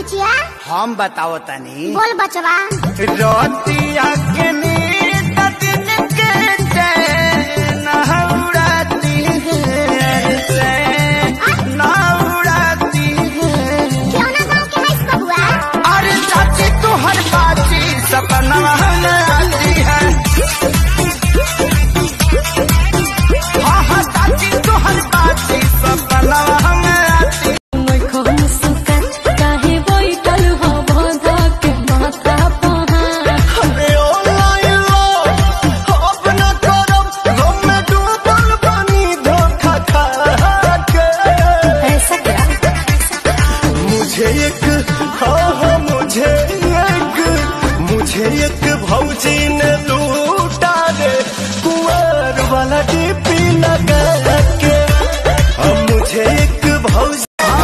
बुचिया हम बताओ तनी बोल बचवा रोतिया के नींद दिन के चैन उड़ाती है चैन उड़ाती है क्यों ना गाँव के है इसको बुआ अरे चाची तू हर बाची सपना में आती है हाँ हाँ चाची तू हर बाची सपना में आती अरे ओ लाइलो अब न करब गम में डूबल पानी धोखा खा के मुझे एक हाँ हाँ मुझे एक मुझे एक भौजी ने लूटा दे कुंवर वाला टीपी लगा के अब मुझे एक भौजी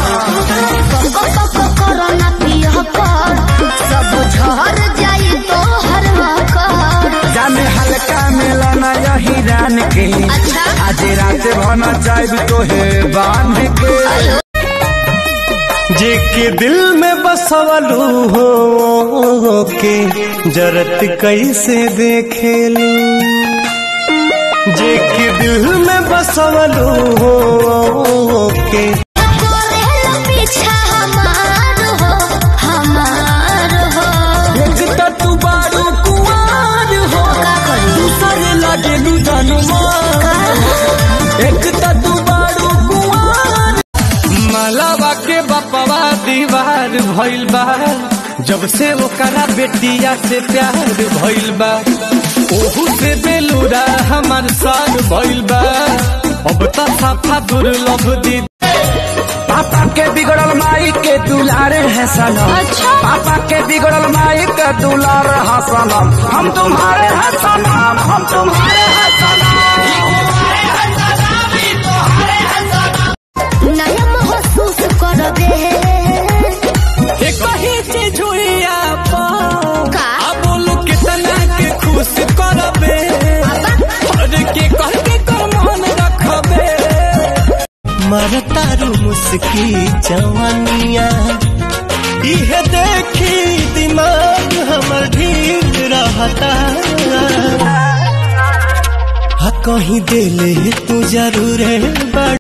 कोरोना पियो कर सब झर जाई तो हर कर जाने हल्का मिलना यही रान के अच्छा। आज रात भना चाहे तो है बांध के जे के दिल में बसवलू हो के जरत कैसे देखेलू जे के दिल में बसवलू हो के करेला पीछा हमार हो हमार हो एक त तू बारू कुआर हो का करी दूसरे लगे लू एक त तू बारू कुआर मलावा के बपवा दीवार भइल बा जब से ओकरा बेटिया से प्यार भइल बा ओहू से बेलूरा हमार साग भइल बा अब त साफा दुर्लभ दी पापा के बिगड़ल माई के दुलारे है सनम अच्छा। पापा के बिगड़ल माई के दुलार है सनम हम तुम्हारे हैं सनम हम तुम्हारे हैं नया महसूस कर दे एक ही चीज हुई आप का? अब बोलू कितना के खुश करबे और के कह के कमान रखबे मरतारू मुस्की जवानिया इहे देखी दिमाग हमर ढील रहता हा कहीं दिल तू जरूर बड़